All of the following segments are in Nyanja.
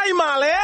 primary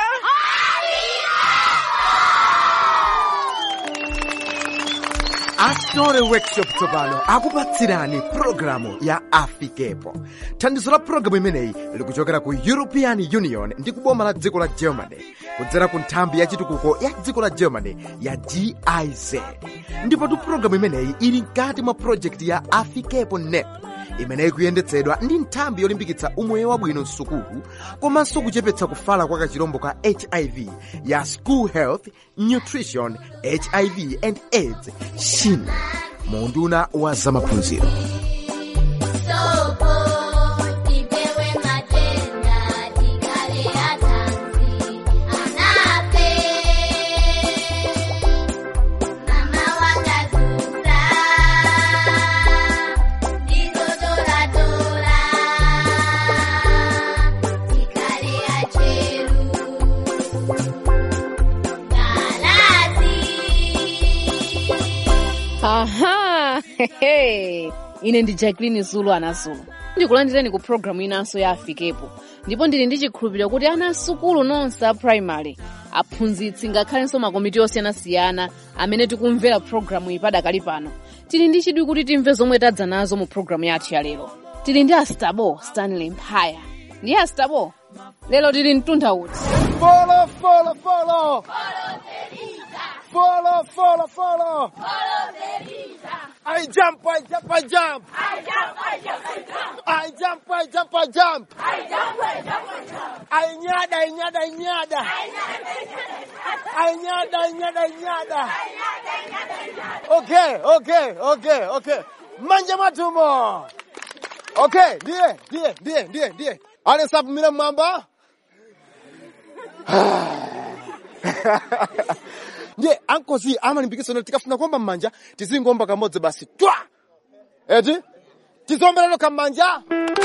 astore workshop tsopano akupatsirani pulogalamu ya afikepo thandizo la pulogalamu imeneyi likuchokera ku european union ndi kuboma la dziko la germany kudzera ku nthambi ya chitukuko ya dziko la germany ya giz ndipo tu pulogalamu imeneyi ili mkati mwa projekti ya afikepo nep imeneyi kuyendetsedwa ndi nthambi yolimbikitsa umoyo wabwino msukulu komanso kuchepetsa kufala kwa kachirombo ka hiv ya school health nutrition hiv and aids shin munduna wa zamaphunziro Soko, tipewe matenda, tikale atanzi, anape. Mama wakatusa, ndizotoratora, tikale acheru, galazi. aha hehe. ine ndi jacklin zulu anazulu ndikulandireni ku programu inanso ya afikepo ndipo ndili ndi chikhulupiriro kuti ana asukulu nonse a primary aphunzitsi ngakhalenso makomiti osiyanasiyana amene tikumvera programu iyi padakali pano tili ndi chidwi kuti timve zomwe tadza nazo mu programu yathu ya lero tili ndi astabo stanley mphaya ndi astabo lero tili mtunda uti Follow, follow, follow. Follow, follow, follow. I jump, I jump, I jump. I jump, I jump, I jump. I nyada, I nyada, I nyada. I nyada, I nyada, I nyada. Okay, okay, okay, okay. Manja matumo. Okay, ndiye, ndiye, ndiye, ndiye, ndiye. Ale sapu mira mwamba. ndiye ankozi amalimbikitso noti tikafuna kuomba m'manja tizingomba kamodzi basi twa eti tizombelero kam'manja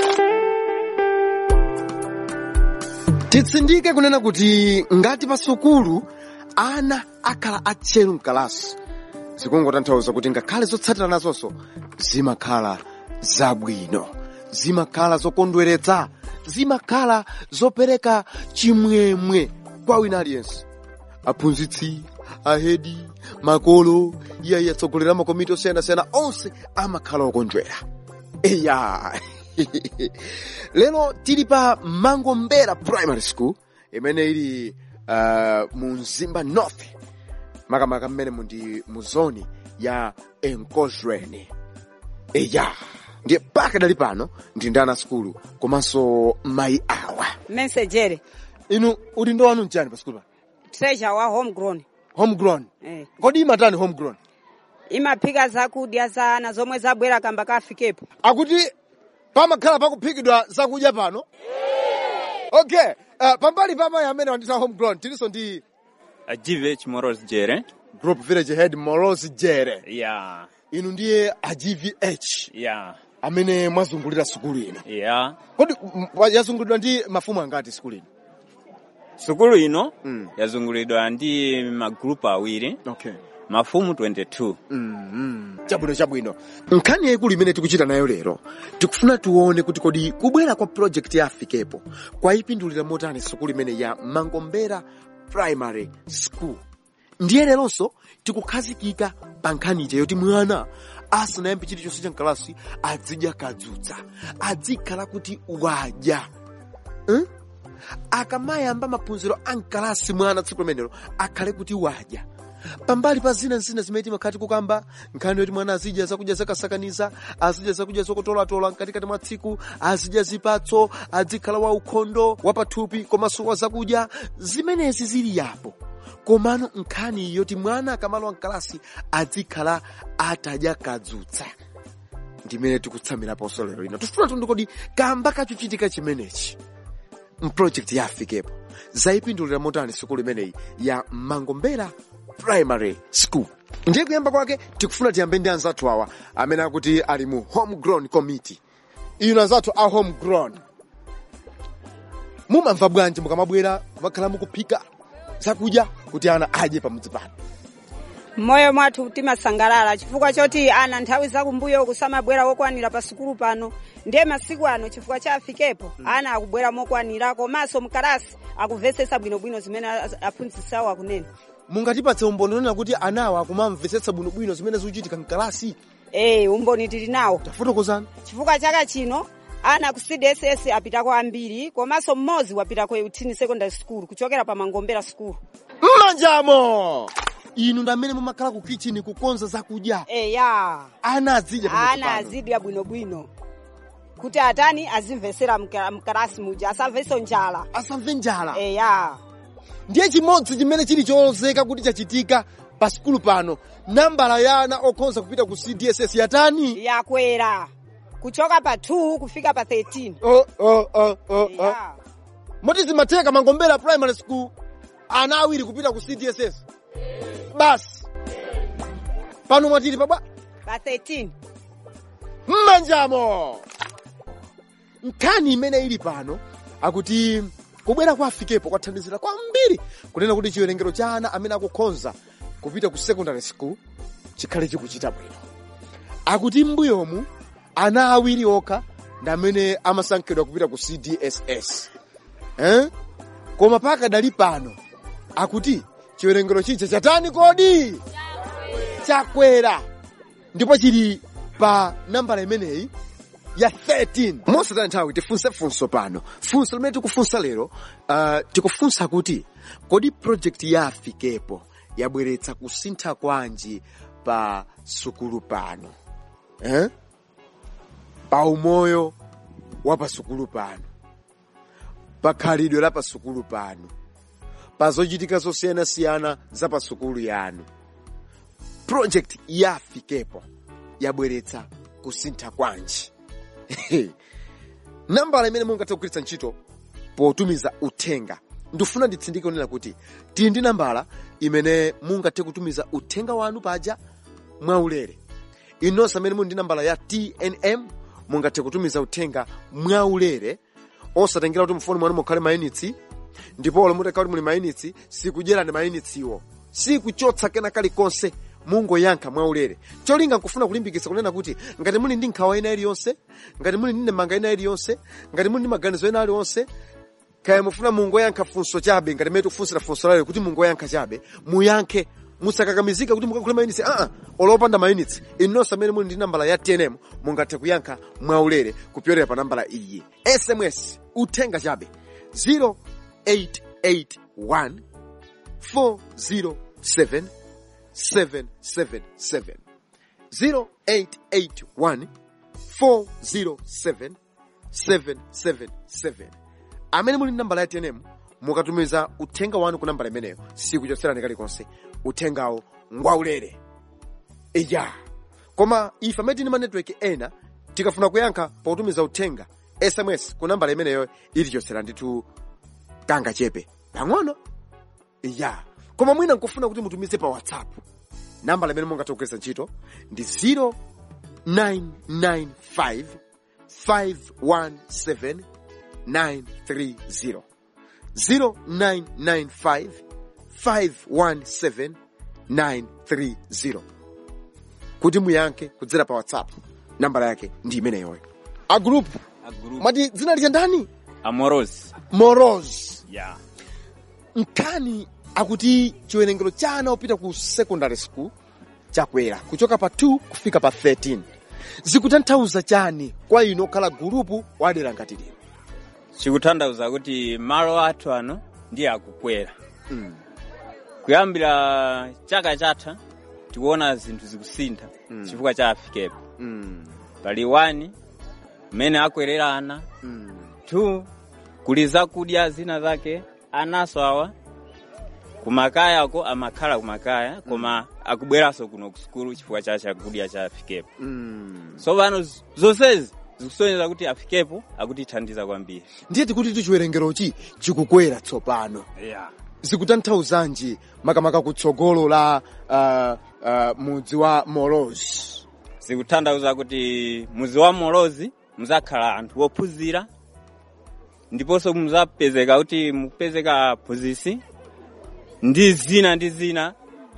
titsindike kunena kuti ngati pa sukulu ana akhala atcheru mkalasi zikungotanthauza kuti ngakhale zotsatira nazonso zimakhala zabwino zimakhala zokondweretsa zimakhala zopereka chimwemwe kwa wina aliyense aphunzitsi ahedi makolo iyayi atsogolera makomiti osiyanasiyana onse amakhala okondwera eya lero tili pa mangombera primary school imene ili uh, mu mzimba north makamaka mmene mundi mu zoni ya enkozweni eya ndiye paka dali pano ndi ndi ana skulu komanso mayi awa mensejere inu udindo wanu mchani pa skulu pa treasure wa homegrown homegrown eh. kodi imatani homegrown imaphika zakudya za ana zomwe zabwera kamba kafikepo akuti pamakhala pakuphikidwa zakudya pano okay uh, pambali pa mayi amene wandita homegrown tilinso ndi a GVH Morals Jere. group village head moros jere Yeah, inu ndiye a gvh yeah, amene mwazungulira sukulu ino yeah. kodi m- wa- yazungulidwa ndi mafumu angati sukulu ino Sukulu ino Mm. yazungulidwa ndi magrupu awiri, okay mafumu 22. mm chabwino chabwino nkhani yayikulu imene tikuchita nayo lero tikufuna tione kuti kodi kubwera kwa project ya afikepo kwayipindulira motani sukulu imene ya mangombera primary school ndiye leronso tikukhazikika pa nkhani ija yoti mwana asanayambe chilichonse cha mkalasi azidya kadzutsa adzikhala kuti wadya hmm? akamayamba maphunziro a mkalasi mwana tsiku limenelo akhale kuti wadya pambali pa zina zina zimene timakhati kukamba nkhani yoti mwana azidya zakudya zakasakaniza azidya zakudya zokutolatola mkatikati mwa tsiku azidya zipatso adzikhala waukhondo wapathupi komanso wa zakudya zimenezi zili yapo komano nkhani yoti mwana akamalowa mkalasi adzikhala atadya kadzutsa ndimene tikutsamiraponso lero lino tifuna tundi kodi kamba kachuchitika chimenechi mprojekti ya afikepo zayipindulira motani sukulu imeneyi ya mangombera primary school ndiye kuyamba kwake tikufuna tiyambe ndi anzathu awa amene akuti ali mu homegrown committee inu anzathu a homegrown mumamva bwanji mukamabwera kumakhala mukuphika zakudya kuti ana adye pamudzi pano mmoyo mwathu timasangalala chifukwa choti ana nthawi zakumbuyo kusamabwera wokwanira pa sukulu pano ndiye masiku ano chifukwa cha afikepo ana akubwera mokwanira komanso mkalasi akuvesesa bwinobwino zimene a- aphunzisawo akunena mungatipatse umboni onena kuti anawa akumamvetsetsa bwinobwino zimene zikuchitika mkalasi ee umboni tili nawo tafotokozani chifukwa chaka chino ana ku cdss apitako ambiri komanso mmodzi wapitako eutini secondary school kuchokera pa mangombera school mmanjamo inu ndi amene mumakhala ku kitchen kukonza zakudya eya ana azidya pamodzi ana pano. azidya bwinobwino kuti atani azimvesera mka- mkalasi muja asamveso njala asamve njala eya ndiye chimodzi chimene chili cholozeka kuti chachitika pa sukulu pano nambala ya ana okhonza kupita ku cdss yatani yakwera kuchoka pa 2 kufika pa 13 oh, oh, oh, oh, oh. Eya. moti zimatheka mangombera primary school ana awiri kupita ku cdss basi pano mwatili pabwa pa 13 mmanjamo nkhani imene ili pano akuti kubwera kwa afikepo kwathandizira kwambiri kunena kuti chiwerengero cha ana amene akukhonza kupita ku secondary school chikhale chikuchita bwino akuti m'mbuyomu ana awiri okha ndi amene amasankhidwa kupita ku cdss eh? koma pakadali pano akuti chiwerengero chicha chatani kodi chakwera ndipo chili pa nambala imeneyi ya 13 mosataya nthawi tifunse funso pano funso limene tikufunsa lero uh, tikufunsa kuti kodi project ya afikepo yabweretsa kusintha kwanji pa sukulu pano eh? pa umoyo wa pa sukulu pano pa khalidwe la pa sukulu pano pa zochitika zosiyanasiyana za pa sukulu yanu project ya afikepo yabweretsa kusintha kwanji nambala imene mungathe kugwiritsa ntchito potumiza uthenga ndifuna nditsindike kunena kuti tili ndi nambala imene mungathe kutumiza uthenga wanu paja mwaulere inonse amene muli ndi nambala ya tnm mungathe kutumiza uthenga mwaulere osatengera kuti mfoni mwanu mukhale mayinitsi ndipo olo mutakhala kuti muli mayinitsi sikudyerani mayinitsiwo sikuchotsa kena kalikonse mungoyankha mwaulere cholinga nkufuna kulimbikitsa kunena kuti ngati muli ndi nkhawa ina iliyonse ngati muli ndi ndemanga ina iliyonse ngati muli ndi maganizo ena aliwonse kaya mufuna mungoyankha funso chabe ngati mmene tikufunsira funso lalero kuti mungoyankha chabe muyankhe musakakamizika kuti mukakhule mayinitsi aa olopanda mayinitsi inonse amene muli ndi nambala ya tnm mungathe kuyankha mwaulere kupyolera pa nambala iyi sms uthenga chabe 0881 407 777 0881 407 777 amene muli ndi nambala ya tnm mukatumiza uthenga wanu ku nambala imeneyo sikuchotserani kalikonse uthengawo ngwaulere iya koma ife amene tili ma network ena tikafuna kuyankha potumiza uthenga sms ku nambala imeneyo itichotsera ndithu kanga chepe pang'ono iya koma mwina nkufuna kuti mutumize pa whatsapp nambala imene mungathe kugwiritsa ntchito ndi 0995 517 930 0995 517 930 kuti muyankhe kudzera pa whatsapp nambala yake ndi imeneyoyo a group a group mwati dzina lija ndani amoros moros yeah nkhani akuti chiwerengero cha ana opita ku secondary school chakwera kuchoka pa 2 kufika pa 13 zikutanthauza chani kwa inu okhala gulupu wadera ngati lino chikutanthauza kuti malo athu ano ndiye akukwera Mm. kuyambira chaka chatha tikuona zinthu zikusintha Mm. chifukwa cha afikepo Mm. pali 1 mmene akwerera ana Mm. 2 kuli zakudya zina zake anaso awa kumakayako amakhala kumakaya koma akubweranso kuno ku sukulu chifukwa cha chakudya cha afikepo Mm. so pano z- zonsezi zikusonyeza kuti afikepo akutithandiza kwambiri ndiye tikuti tu chiwerengerochi chikukwera tsopano yeah. zikutanthauzanji makamaka kutsogolo la uh, uh, mudzi wa moros zikutanthauza kuti muzi wa molozi muzakhala anthu ophunzira ndiponso muzapezeka kuti mupezeka phunzisi ndi zina ndi zina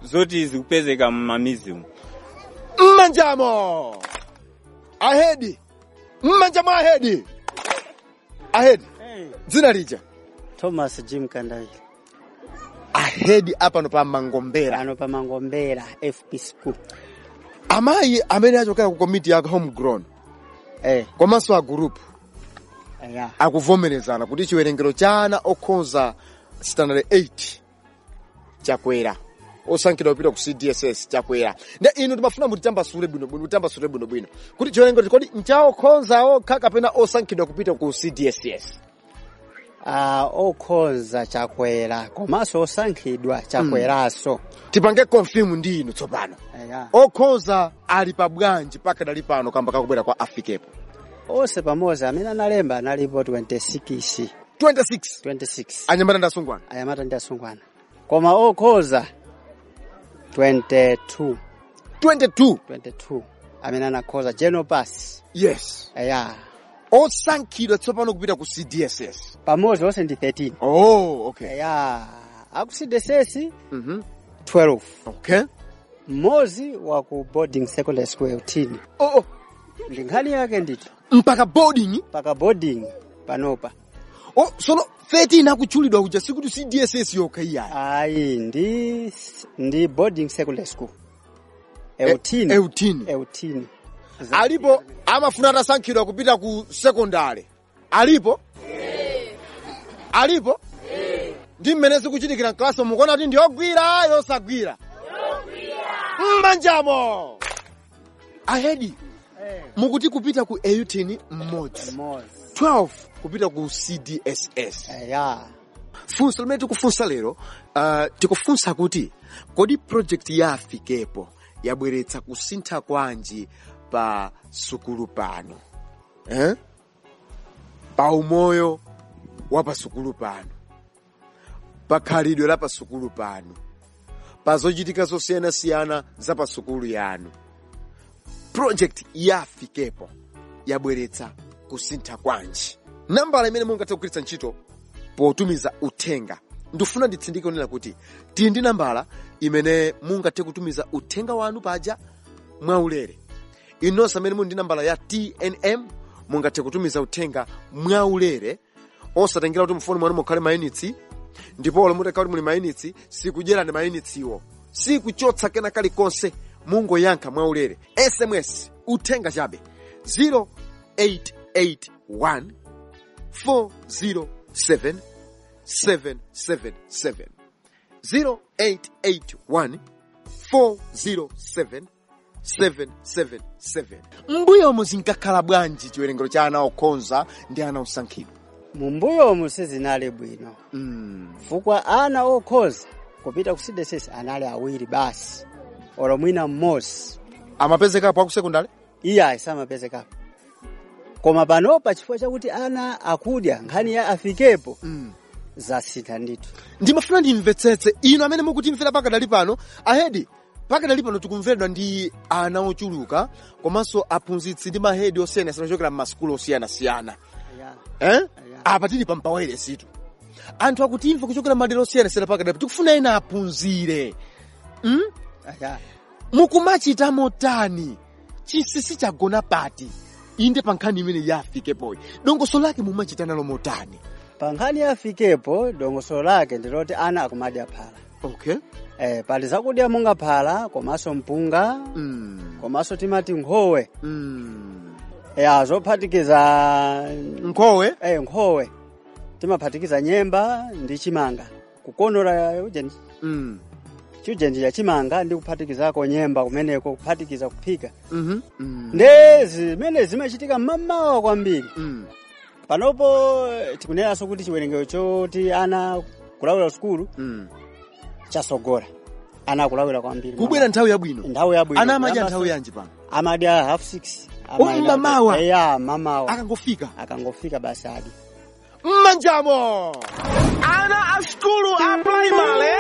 zoti zikupezeka m'mamizi umu mmanjamo ahedi mmanjamo ahedi ahedi dzina lija thomas jim kandawira ahedi apano pa mangombera ano pa mangombera fp school amayi amene achokera ku komiti ya homegrown eh komanso a group ya akuvomerezana kuti chiwerengero cha ana okhoza standard 8 chakwera osankhidwa kupita ku cdss chakwera nde inu timafuna mutitambasule bwinobwino mutitambasule bwinobwino kuti chiwerengero kodi nchaokhoza okha kapena osankhidwa kupita ku cdss ah okhoza chakwera komanso osankhidwa chakweranso tipange confirm ndi inu tsopano ya okhoza ali pa bwanji pakadali pano kamba kakubwera kwa afikepo onse pamodzi amene analemba analipo 26 26 26 anyamata ndi asungwana anyamata ndi asungwana koma okhoza 22 22 22 amene anakhoza general pass yes ya osankhidwa tsopano kupita ku cdss pamodzi onse ndi 13 oh okay ya aku cdss mhm 12 okay mmodzi wa ku boarding secondary school eutini oh, oh. ndi nkhani yake nditi mpaka boarding paka boarding panopa oh sono 13 akutchulidwa kuja sikuti cdss yokha iyayi ayi ndi ndi boarding secondary school eutini E- eutini eutini alipo amafuna atasankhidwa kupita ku sekondari alipo alipo ndi mmene zikuchitikira mklasi mukuona kuti ndi ogwira yosagwira mmanjamo ahedi mukuti kupita ku eutini mmodzi mmodzi 12 kupita ku cdss ya funso limene tikufunsa lero uh, tikufunsa kuti kodi project ya afikepo yabweretsa kusintha kwanji pa sukulu pano eh? pa umoyo wa pa sukulu pano pa khalidwe la pa sukulu pano pa zochitika zosiyanasiyana za pa sukulu yanu project ya afikepo yabweretsa kusintha kwanji nambala imene mungathe kugwiritsa ntchito potumiza uthenga ndifuna nditsindike kunena kuti tili ndi nambala imene mungathe kutumiza uthenga wanu paja mwaulere inonse amene muli ndi nambala ya tnm mungathe kutumiza uthenga mwaulere osatengera kuti mfoni mwanu mukhale mayunitsi ndipo olo mutakhala kuti muli mayunitsi sikudyerani mayunitsiwo sikuchotsa kena kalikonse mungoyankha mwaulere sms uthenga chabe 0881 407 777 0881 407 777 mbuyomu zinkakhala bwanji chiwerengero cha ana okhoza ndi ana osankhidwa mumbuyomu sizinali bwino mm. chifukwa ana okhoza kupita ku cdss anali awiri basi olo mwina mmodzi amapezekapo aku sekondari iye samapezekapo koma panopa chifukwa chakuti ana akudya nkhani ya afikepo mm. zasintha ndithu ndimafuna ndimvetsetse inu amene mukutimvera pakadali pano ahedi pakadali pano tikumveredwa ndi ana ochuluka komanso aphunzitsi ndi mahedi osiyanasiyana ochokera m'masukulu osiyanasiyana eh? apa tili pampawere situ anthu akutimva kuchokera madera osiyanasiyana pakadali tikufuna ena aphunzire mm? Aya. mukumachita motani chinsinsi chagona pati inde pa nkhani imene yafikepoyi dongoso lake mumachita nalo motani pa nkhani ya afikepo dongosolo lake ndiloti ana akumadya phala okay eh, pali zakudya monga phala komanso mpunga mm. komanso timati nkhowe Mm. ya zophatikiza nkhowe eh, nkhowe timaphatikiza nyemba ndi chimanga kukonora ujenji mm. chiujenji cha chimanga ndi kuphatikizako nyemba kumeneko kuphatikiza kuphika Mhm. Mm. nde zimene zimachitika mmamawa kwambiri Mm. panopo eh, tikunenaso kuti chiwerengero choti ana kulawira sukulu Mm. chasogora ana akulawira kwambiri kubwera nthawi yabwino nthawi yabwino ana amadya Kuyamba nthawi so- yanji pano amadya half six Oh, mmamawa? ya mamawa akangofika akangofika basi adi mmanjamo ana a skulu a primary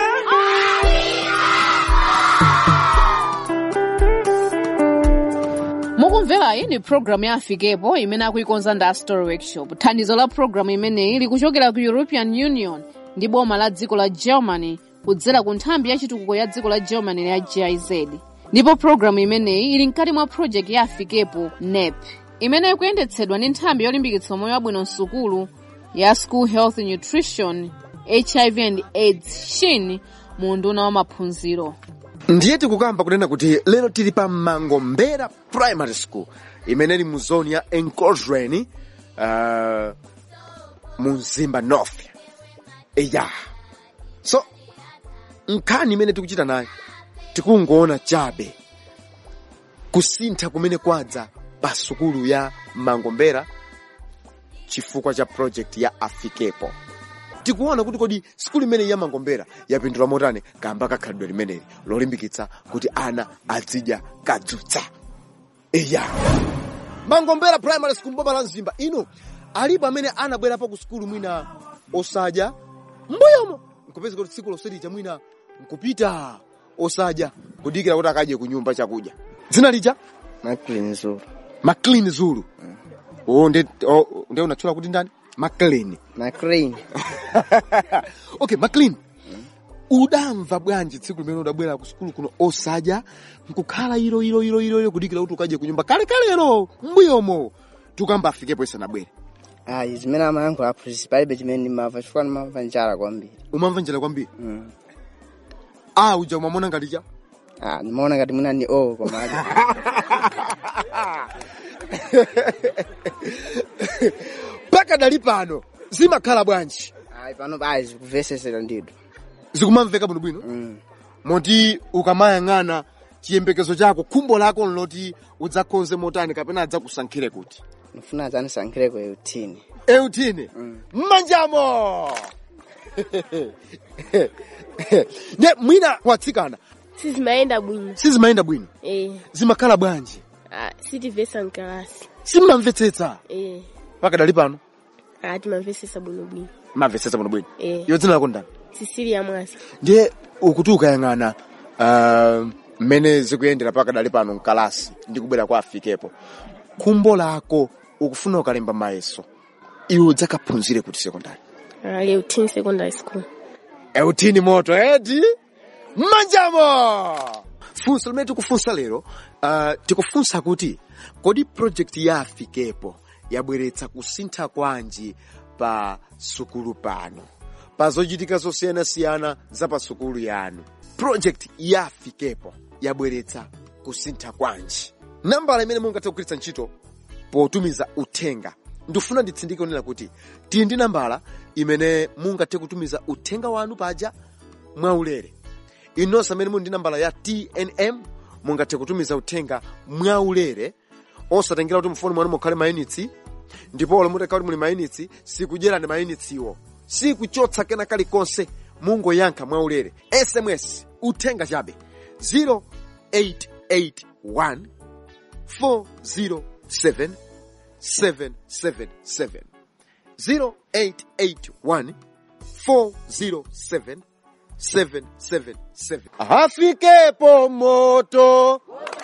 mukumvera iyi ni programu ya afikepo imene akuikonza ndi story workshop thandizo la programu imeneyi likuchokera ku european union ndi boma la dziko la germany kudzera ku nthambi ya chitukuko ya dziko la germany ya giz ndipo programu imeneyi ili mkati mwa project ya afikepo nep imene ikuyendetsedwa ndi nthambi yolimbikitsa moyo wabwino msukulu ya school health nutrition hiv and aids shin mu unduna wa maphunziro ndiye tikukamba kunena kuti lero tili pa mangombera primary school imene ili mu zoni ya encodrani uh, mu mzimba north eya so nkhani imene tikuchita nayo tikungoona chabe kusintha kumene kwadza pa sukulu ya mangombera chifukwa cha project ya afikepo tikuona kuti kodi sukulu imeneyi ya mangombera yapindula motani kamba kakhalidwe limeneli lolimbikitsa kuti ana azidya kadzutsa eya mangombera primary school mboma la mzimba ino alipo amene anabwerapo ku sukulu mwina osadya mbuyomo nkupeza kuti tsiku loselicha mwina nkupita osadya kudikira kuti akadye ku nyumba chakudya dzina lija Maclean Zulu. maclean zulu oh, nde, oh, nde unatchula kuti ndani maclean Maclean. okay maclean udamva bwanji tsiku limene udabwera ku sukulu kuno osadya nkukhala ilo ilo ilo ilo ilo kudikira kuti ukadye ku nyumba kale kalero mbuyomo tukamba afikepo isanabwere Ayi zimene amayankhula aphunzitsi palibe chimene ndimamva chifukwa ndimamva njala kwambiri. umamva njala kwambiri Mm. ah uja umamona ngati cha Ah, ndimaona ngati mwina ni o koma ali. mpaka dali pano zimakhala bwanji Ayi pano bayi zikuvesesera ndido. zikumamveka bwinobwino Mm. moti ukamayang'ana chiyembekezo chako khumbo lako nloti udzakonze motani kapena adzakusankhire kuti Ndifuna adzanisankhireko eutini. eutine mmanjamo ne mwina watsikana sizimayenda bwino sizimayenda bwino eh zimakhala bwanji ah, sitivesa mkalasi simmamvetsetsa eh mpaka dali pano ah, timamvesesa bwinobwino mamvetsetsa bwinobwino eh iyo dzina lako ndani sisilia mwasi ndiye ukuti ukayang'ana ah, mmene zikuyendera mpaka dali pano mkalasi ndi kubwera kwa afikepo khumbo lako ukufuna ukalemba mayeso iwe udzakaphunzire kuti sekondari ah, Leutin secondary school eutini moto edi mmanjamo funso limene tikufunsa lero uh, tikufunsa kuti kodi project ya afikepo yabweretsa kusintha kwanji pa sukulu pano pa zochitika zosiyanasiyana za pa sukulu yanu project ya afikepo yabweretsa kusintha kwanji nambala imene mungathe kugwiritsa ntchito potumiza uthenga ndifuna nditsindike kunena kuti tili ndi nambala imene mungathe kutumiza uthenga wanu paja mwaulere inonse amene muli ndi nambala ya tnm mungathe kutumiza uthenga mwaulere osatengera kuti mfoni mwanu mukhale mayunitsi ndipo ole mutakhala kuti muli mayunitsi sikudyerani mayunitsiwo sikuchotsa kena kalikonse mungoyankha mwaulere sms uthenga chabe 0881 407 777 0881 407 777 afikepo moto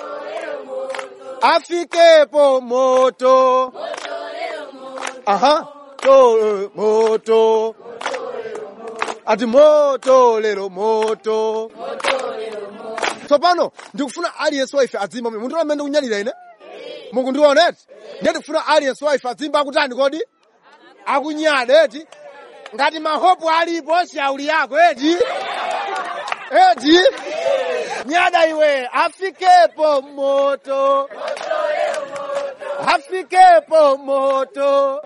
afikepo moto aha to moto ati moto lero moto tsopano ndikufuna aliyense waife adzimba munthu amene ndikunyalira ine mukundiona eti ndiye ndikufuna aliyense waife adzimba akutani kodi akunyada eti ngati mahopu alipo shauli yako eti eti nyada iwe afikepo moto afikepo moto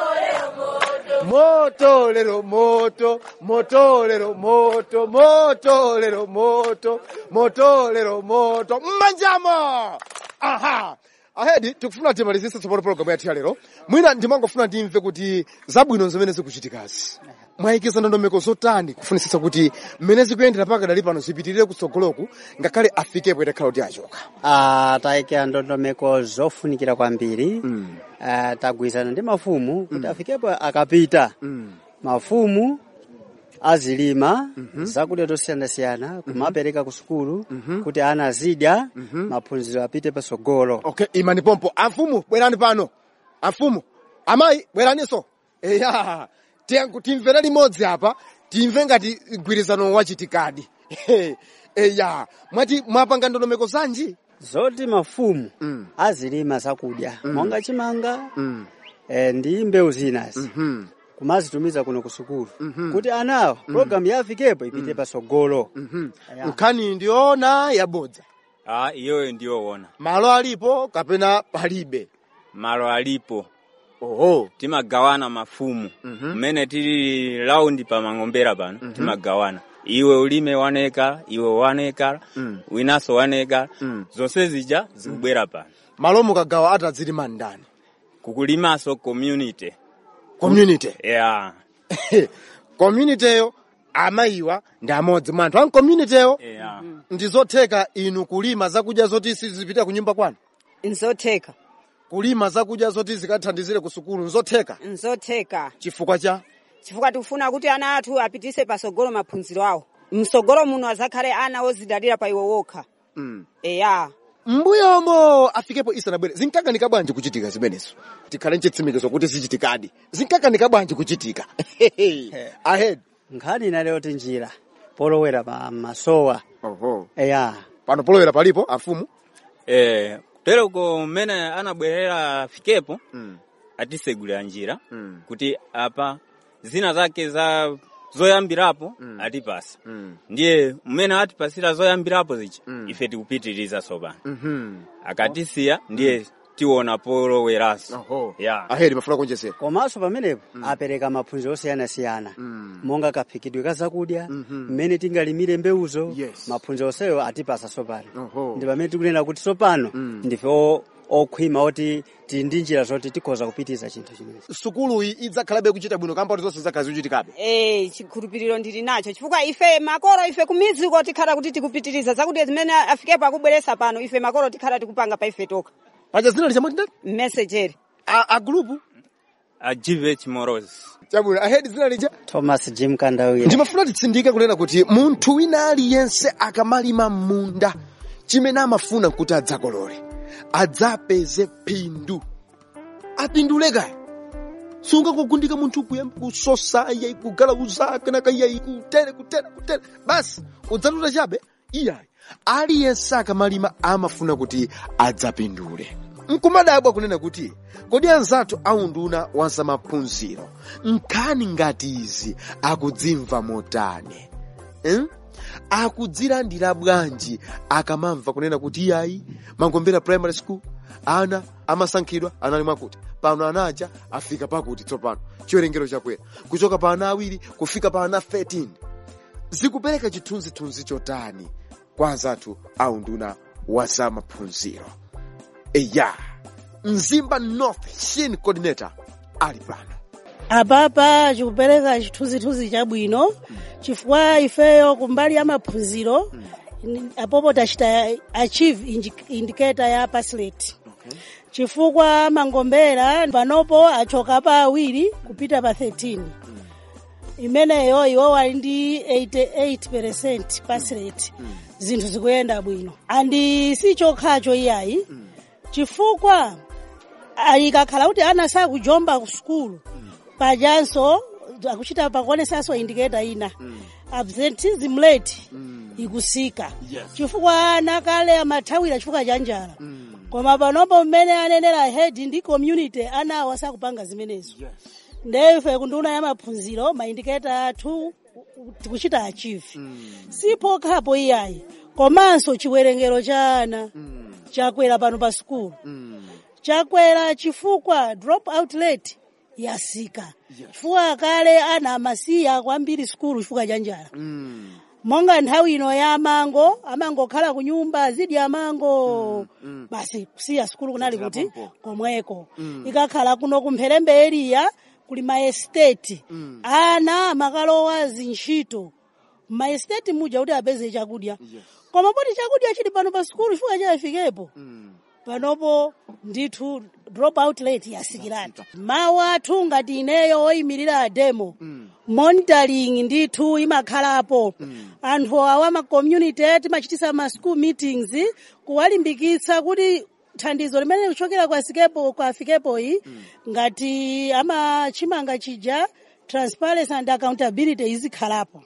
moto lero moto moto lero moto moto lero moto moto lero moto mmanjamo aha ahedi tikufuna timalizise tsopano pologalamu yathu ya lero mwina ndimangofuna ndimve kuti zabwino zimene zikuchitikazi mwayikiza ndondomeko zotani kufunisisa kuti mmene zikuyendera paka dali pano zipitirire kutsogoloku ngakhale afikepo itakhala kuti achoka Ah, tayikira ndondomeko zofunikira kwambiri Ah, tagwirizana ndi mafumu kuti afikepo akapita mafumu azilima zakudya zosiyanasiyana kumapereka ku sukulu kuti ana azidya maphunziro apite patsogolo okay imani pompo amfumu bwerani pano amfumu amayi bweraninso eya tiyanku timvere limodzi apa timve ngati mgwirizano wachitikadi eya mwati mwapanga ndondomeko zanji zoti mafumu Mm. azilima zakudya monga chimanga mm. eh, ndi mbewu zinazi mhm, kumazitumiza kuno ku sukulu kuti anawo programu yafikepo ipite pasogolo mhm. Ya. nkhani ndiona yabodza Ah, iyoyo ndiyoona malo alipo kapena palibe malo alipo oho timagawana mafumu Mhm. mmene tili laundi pa mang'ombera pano timagawana iwe ulime waneka iwe waneka Mm. winanso waneka Mm. zonse zija zikubwera pano malo mukagawa atadzilima ndani kukulimanso community community yeah. communityyo amayiwa ndi amodzi mwa anthu a communityyo Yeah. ndizotheka inu kulima zakudya zoti sizipita ku nyumba kwanu nzotheka kulima zakudya zoti zikathandizire ku sukulu nzotheka nzotheka chifukwa cha chifukwa tikufuna kuti ana athu apitise pasogolo maphunziro awo msogolo muno azakhale ana ozidalira pa iwo wokha mm. eya mbuyomo afikepo isanabwere zinkakanika bwanji kuchitika zimenezo tikhale nchitsimikizo kuti zichitikadi zinkakanika bwanji kuchitika ahead nkhani inaleyoti njira polowera pa masowa oho eya pano polowera palipo afumu Eh, kutereko mmene anabwerera afikepo mm. atisegulira njira Mm. kuti apa zina zake za zoyambirapo Mm. atipasa Mm. ndiye mmene atipasira zoyambirapo zichi Mm. ife tikupitiriza sopano Mhm. akatisiya ndiye tiona poloweranso Oho. yeah. ahead mafuna kuonjezera komanso pamenepo apereka maphunziro osiyanasiyana Mm. monga kaphikidwe ka zakudya Mhm. mmene tingalimire mbewuzo Yes. maphunziro onseyo atipasa sopano Oho. ndi pamene tikunena kuti sopano Mm. ndife o- okhwima oti tili ndi njira zoti tikhoza kupitiza chinthu chimenechi sukuluyi idzakhalabe kuchita bwino kamba kuti zonse zakhala zikuchitikabe Eh, chikhulupiriro ndili nacho chifukwa ife makolo ife kumiziko tikhala kuti tikupitiriza zakudya zimene afikepo akubweresa pano ife makolo tikhala tikupanga pa ife toka paja zina lichamati ndani mmesejeri a, a group a gvh moros chabwino ahead zina lija thomas jim kandawira ndimafuna titsindike kunena kuti munthu wina aliyense akamalima munda chimene amafuna kuti adzakolole adzapeze phindu apindule kaya sungakugundika munthu kuyamba kusosa iyayi kugalauza kenaka iyayi kutere kutere kutere basi udzatuta chabe iyayi aliyense akamalima amafuna kuti adzapindule nkumadabwa kunena kuti kodi anzathu aunduna wa zamaphunziro nkhani ngati izi akudzimva motani eh? akudzilandira bwanji akamamva kunena kuti iyayi mangombera primary school ana amasankhidwa anali mwakuti pano anaja afika pakuti tsopano chiwerengero chakwera kuchoka pa ana awiri kufika pa ana 13 zikupereka chithunzithunzi chotani kwa anzathu aunduna wa zamaphunziro eya mzimba north shin coordinator ali pano apapa chikupereka chithunzithunzi chabwino chifukwa ifeyo kumbali ya maphunziro apopo tachita achieve indi- indicator ya paslet chifukwa mangombera panopo achoka pa awiri kupita pa 13 imeneyo iwo wali ndi 88 paslet zinthu zikuyenda bwino andi si chokhacho iyayi chifukwa ikakhala kuti ana sakujomba ku sukulu pajanso akuchita pakuonesanso indiketa ina absentism rate ikusika chifukwa ana kale amathawira chifukwa cha njala koma panopo mmene anenera head ndi community anawo asakupanga zimenezo ndefe kunduna ya maphunziro maindiketa athu tikuchita achieve sipokhapo iyayi komanso chiwerengero cha ana chakwera pano pa sukulu chakwera chifukwa drop out rate yasika chifukwa kale ana amasiya kwambiri sukulu chifukwa cha njala monga nthawi ino ya mango amangokhala ku nyumba zidya mango basi kusiya sukulu kunali kuti komweko ikakhala kuno kumpherembe eriya kuli maesteti ana amakalowa zintchito maesteti muja kuti apeze chakudya koma poti chakudya chili pano pa sukulu chifukwa chayafikepo panopo ndithu drop out rate yasikiratu mawu athu ngati ineyo oyimirira ademo monitoring ndithu imakhalapo anthu awa ma community timachitisa ma school meetings kuwalimbikitsa kuti thandizo limene likuchokera kwa sikepo kwa afikepo iyi ngati amachimanga chija transparency and accountability izikhalapo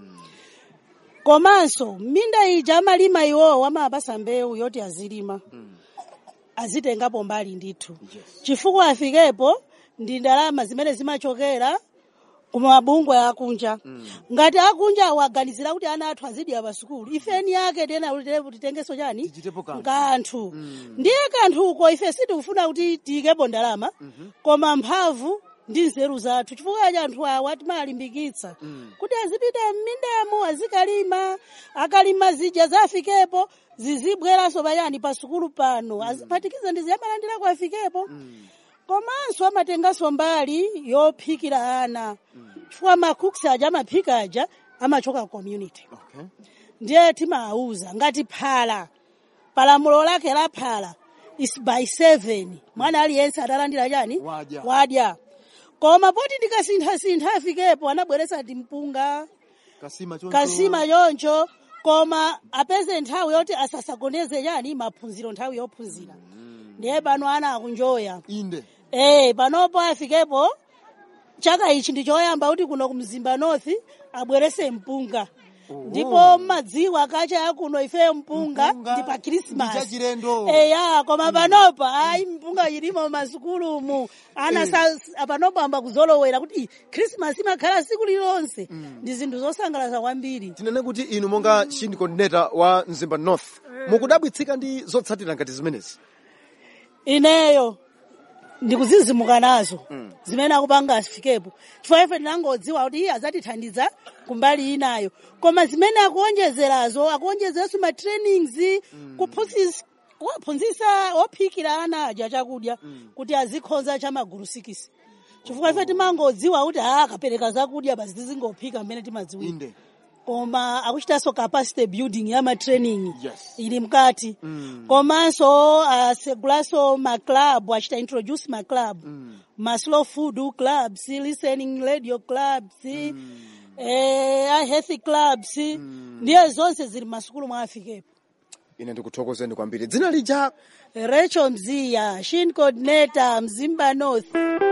komanso minda ija amalima iwowo amapasa mbewu yoti azilima azitengapo mbali ndithu chifukwa afikepo ndi ndalama zimene zimachokera kumabungwe akunja ngati akunja awaganizira kuti ana athu azidya pa sukulu ifeni yake tena kuti titengeso chani Tichitepo kanthu. kanthu ndiye kanthuko ife sitikufuna kuti tiyikepo ndalama koma mphamvu ndi nzeru zathu chifukwa cha anthu awa timalimbikitsa kuti azipita m'mindamo azikalima akalima zija zafikepo zizibweranso pachani pa sukulu pano aziphatikiza ndi ziyamalandirako afikepo komanso amatenganso mbali yophikira ana chifukwa makuks aja amaphika aja amachoka community okay. ndiye timawuza ngati phala palamulo lake la phala is by seven mwana aliyense atalandira chani Wadya. wadya koma poti ndikasinthasintha afikepo anabweretsa timpunga kasima choncho kasima choncho koma apeze nthawi yoti asasagoneze chani maphunziro nthawi yophunzira ndiye pano ana akunjoya inde Eh, panopo afikepo chaka ichi ndi choyamba kuti kuno kumzimba north abwerese mpunga ndipo madziwa kacha akuno ifeyo mpunga Mpunga ndi pa ndi krismas chachilendo. eya koma panopa ayi mpunga ilimo masukulumu ana sa- panopo amba kuzolowera kuti "Ih, krismas imakhala siku lilonse ndi zinthu zosangalatsa kwambiri tinene kuti inu monga chini coordinator wa mzimba north mukudabwitsika ndi zotsatira ngati zimenezi ineyo ndikuzizimuka nazo zimene akupanga asifikepo chifukwa ife tinangodziwa kuti iye adzatithandiza kumbali inayo koma zimene akuonjezerazo akuonjezeranso ma trainings kuphunzitsa kuwaphunzitsa ophikira ana aja chakudya kuti azikhonza cha magulu sikisi chifukwa ife timangodziwa kuti a akapereka zakudya basi tizingophika mmene timadziwira inde koma akuchitanso capacity building ya matraining Yes. ili mkati komanso asegulanso maclub achita introduce maclub ma slow food clubs listening radio clubs eh, a healthy clubs ndiye zonse zili masukulu mwa afikepo ine ndikuthokozeni kwambiri dzina lija Rachel Mziya, Shin Coordinator, Mzimba North.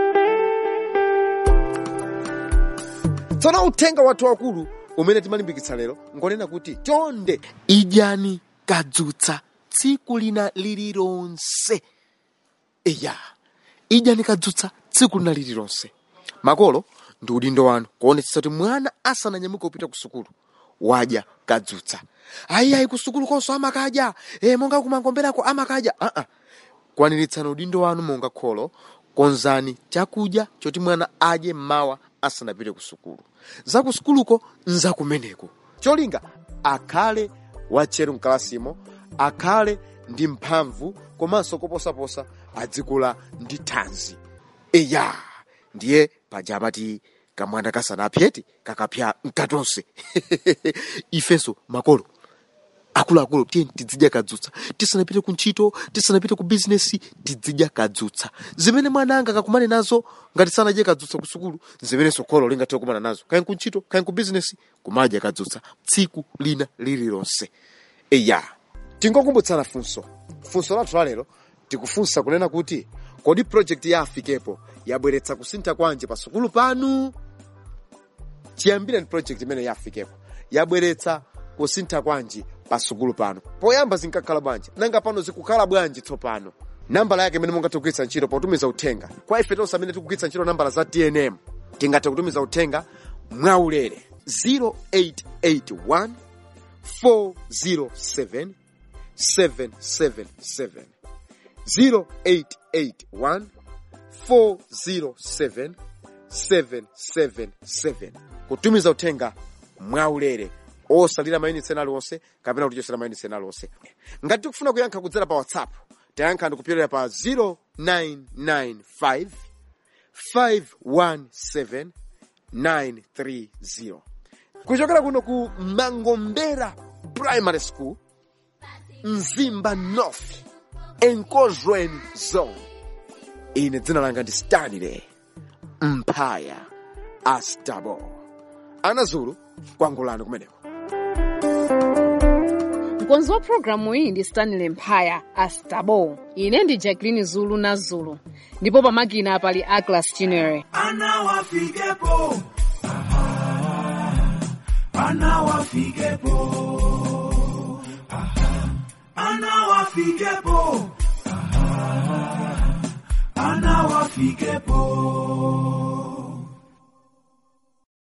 tsono uthenga wathu wakulu umene timalimbikitsa lero ngonena kuti chonde idyani kadzutsa tsiku lina lililonse eya idyani kadzutsa tsiku lina lililonse makolo ndi udindo wanu kuonetsetsa kuti mwana asananyamuke kupita ku sukulu wadya kadzutsa ayiayi ku sukulu konso amakadya e, monga kumangomberako amakadya aa uh -uh. kwaniritsani udindo wanu monga kholo konzani chakudya choti mwana adye mmawa asanapite ku sukulu za ku sukuluko nzakumeneko cholinga akhale watcheru mkalasimo akhale ndi mphamvu komanso koposaposa adzikula ndi thanzi eya ndiye paja amati kamwana kasanapyeti kakapya mkatonse ifenso makolo akuluakulu tiyeni tizidya kadzutsa tisanapite ku ntchito tisanapite ku bizinesi tizidya kadzutsa zimene mwana anga akakumane nazo ngati sanadye kadzutsa ku sukulu zimenenso kholo lingathe kukumana nazo kaya ku ntchito kaya ku bizinesi kumadya kadzutsa tsiku lina lililonse eya tingokumbutsana funso funso lathu lalero tikufunsa kunena kuti kodi project ya afikepo yabweretsa kusintha kwanji pa sukulu panu chiyambire ndi project imene yafikepo yabweretsa kusintha kwanji pa sukulu pano poyamba zinkakhala bwanji nanga pano zikukhala bwanji tsopano nambala yake imene mungathe kugwiritsa ntchito potumiza uthenga kwa ife tonse amene tikugwiritsa ntchito nambala za tnm tingathe kutumiza uthenga mwaulere 0881 407 777 0881 407 777 kutumiza uthenga mwaulere osalira mayunitsi ena aliwonse kapena kutichosera mayunitsi ena aliwonse ngati tikufuna kuyankha kudzera pa whatsapp tayankha ndikupyolera pa 0995 517 930 kuchokera kuno ku mangombera primary school mzimba north enkozweni zone ine dzina langa ndi stanley mphaya astabo ana zulu kwangulani kumeneko mkonzi wa programu iyi ndi stanley mphaya astabo ine ndi jacqueline zulu na zulu ndipo pamakina pali aglas chinere ana wafikepo Aha. ana wafikepo Aha. ana wafikepo Aha. ana wafikepo